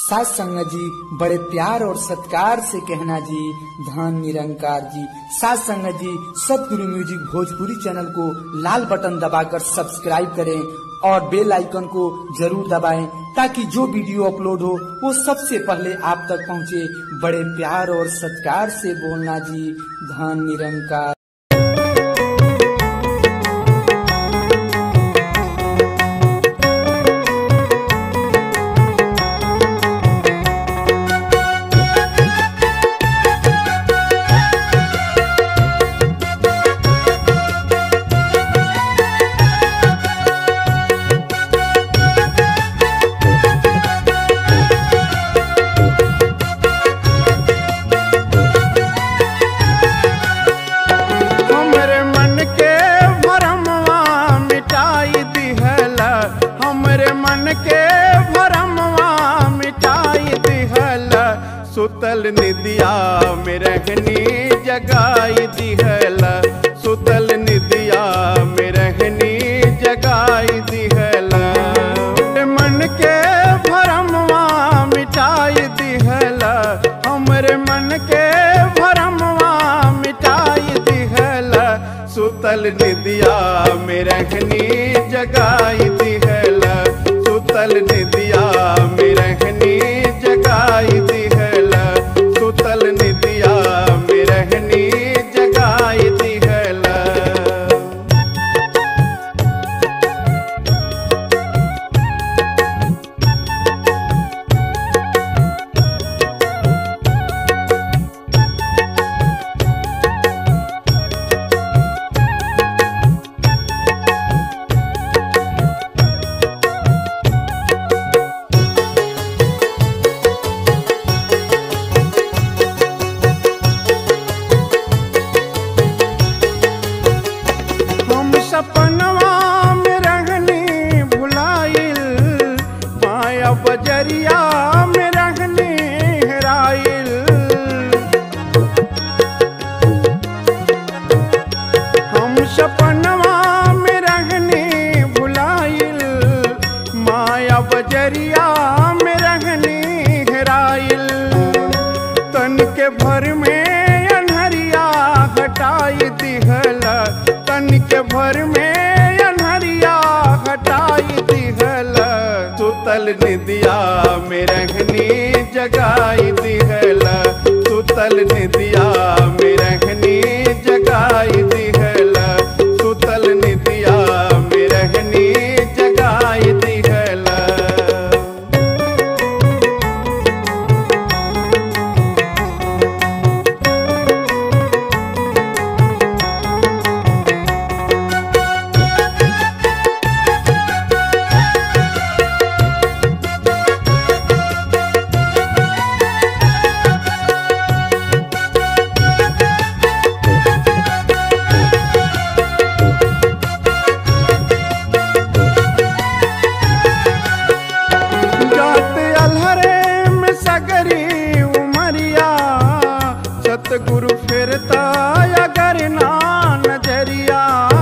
सास संगत जी बड़े प्यार और सत्कार से कहना जी धन निरंकार जी सास संगत जी सतगुरु म्यूजिक भोजपुरी चैनल को लाल बटन दबाकर सब्सक्राइब करें और बेल आइकन को जरूर दबाएं ताकि जो वीडियो अपलोड हो वो सबसे पहले आप तक पहुंचे बड़े प्यार और सत्कार से बोलना जी धन निरंकार हमरे मन के भरमवा मिटाई दिहल हमरे मन के भरमवा मिटाई दिहल सुतल निदिया में रहनी जगाई दिहल सुतल निदिया में रहनी जगाई दिहल मन के भरमवा मिटाई दिहल हमरे मन के भरमवा मिटाई दिहल सुतल निदिया में रहनी जगाई दिहल सुतल निदिया में रहनी जगाई दिहल सुतल निदिया में रहनी जगाई दिहल हम सपनवा में रहनी भुलाइल माया बजरिया में रहनी हेराइल हम सपनवा में रहनी भुलाइल माया बजरिया में रहनी हेराइल तन के भर में अनहरिया हटाई दिहल तन के भर में अनहरिया हटाई दिहल सुतल निदिया में रहनी जगाई दिहल सुतल निदिया में रहनी जगाई दिहल सुतल निदिया में रहनी जगाई दिहल जात अलहरे में सगरी उमरिया सतगुरु फिरता अगर ना नजरिया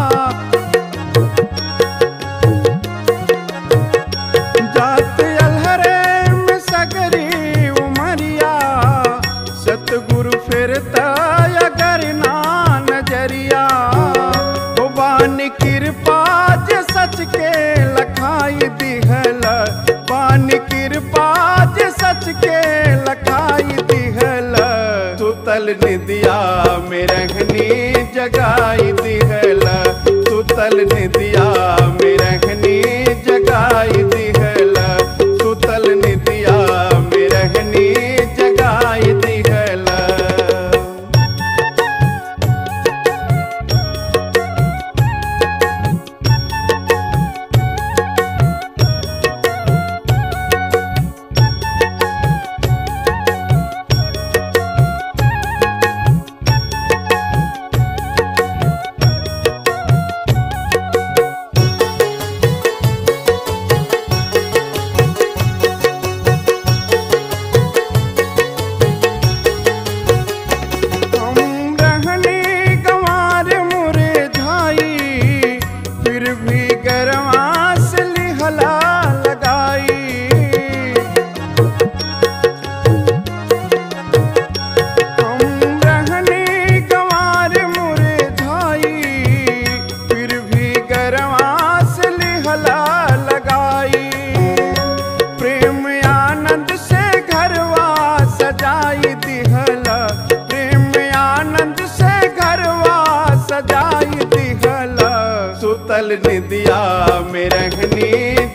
जात अलहरे में सगरी उमरिया सतगुरु फिरता अगर ना नजरिया ओ बानी कृपा जे सच के लखाई दिहल बानी कृपा जे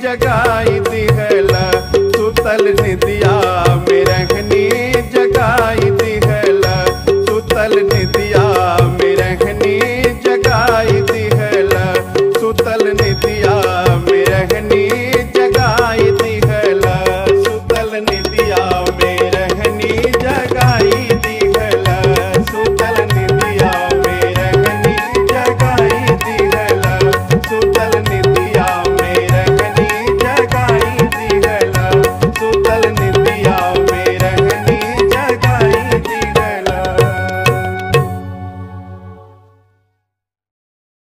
जगाई